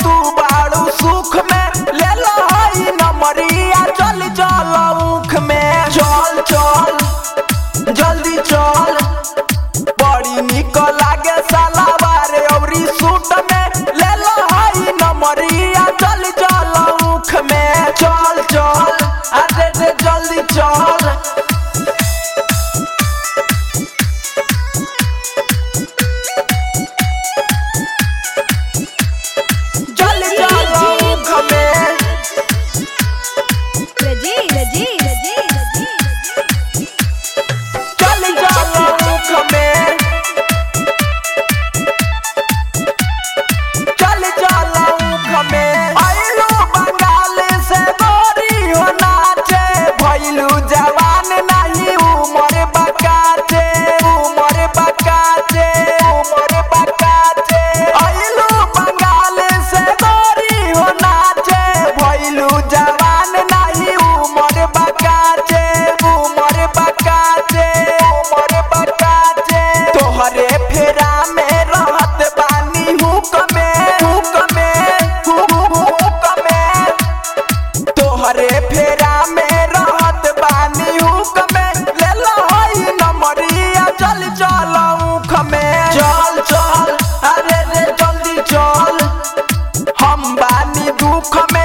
तू बाड़ू सुख में ले लो हई नमरिया चल चल ऊख में चल चल जल्दी चल बड़ी निक लागे सलावार औरी सूट में ले लो हई नमरिया चल चल ऊख में चल चल अरे रे जल्दी चल जल्दी चल ऊख में रजी रजी रजी चल चल ऊख में चल चल ऊख में आइलू बंगाल से गोरी हो नाचे भइलू जवान नहीं उमर बकाचे उमर बकाचे उमर बकाचे आइलू बंगाल से गोरी हो नाचे भइलू जवान नहीं उमर बकाचे उमर बकाचे उमर बकाचे तोहरे फेरा में रहत बानी हुक में हुक में हुक हुक में तोहरे फेरा में रहत बानी हुक में ले लो हई नमरिया चल चल ऊख में चल चल अरे रे जल्दी चल हम बानी दुख में